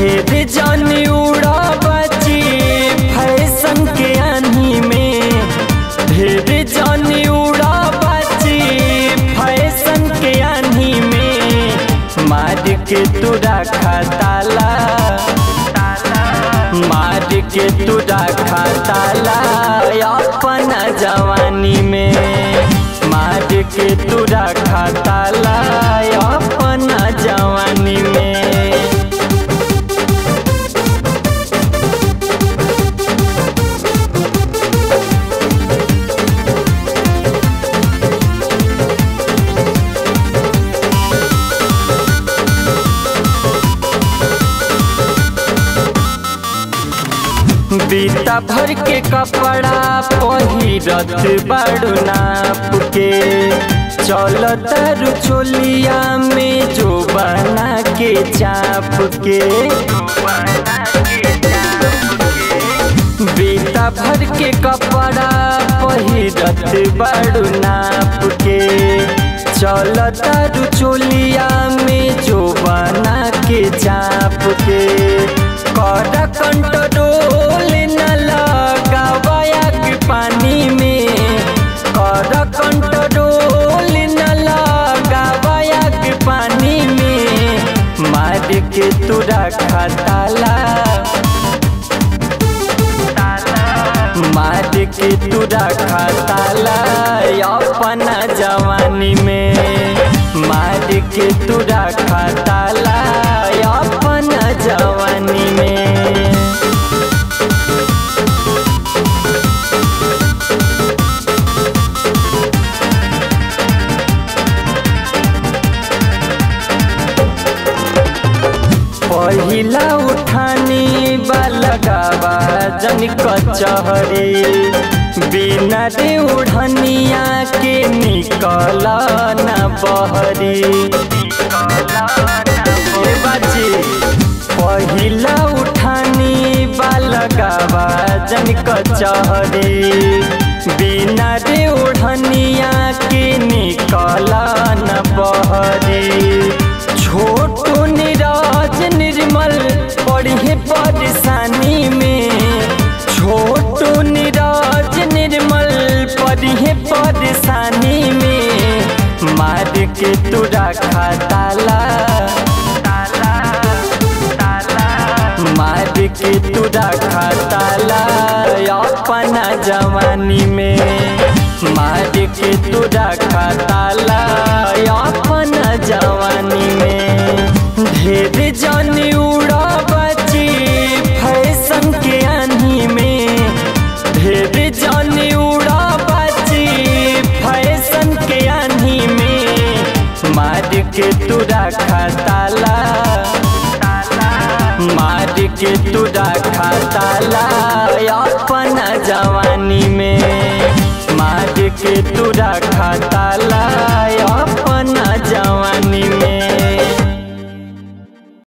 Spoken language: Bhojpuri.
ढेर जानी उड़ा बची फैशन के आनी में ढेर जानी उड़ा बची फैशन के आनी में मार के तुरा खाताला मार के तुरा खाताला अपना जवानी में मार के तुरा खाताला अपना जवानी में बीता भर के कपड़ा पहिरत बाड़ू नाप के चलत रुचोलिया में जो बना के चाप के बीता भर के कपड़ा पहिरत बाड़ू नाप के चलत रुचोलिया में जो बना के चाप के कर कंट्रोल न लगावाया के पानी में कर कंट्रोल न लगावाया के पानी में मार के तुरा खाताला मार के तुरा खाताला अपना जवानी में मार के तुरा खाताला अपना जवानी में पहिला उठानी बालगावा जन कचहरी बिना रे उड़निया के निकल न बहरी ए बाजी पहिला उठानी बालगावा जन कचहरी बिना रे उड़निया के निकल न बहरी छोटू निराज निर्मल पढ़े परेशानी में छोटू निराज निर्मल पढ़े परेशानी में मार के तुरा खाताला मार के तुरा खाताला अपना जवानी में मार के तुरा खाताला अपना जवानी में ढेर जानी उड़ा बची फैशन के आनी में ढेर जानी उड़ा बची फैशन के आनी में मार के तुरा खाताला मार के तुरा खाताला अपना जवानी में मार के तुरा खाताला अपना जवानी में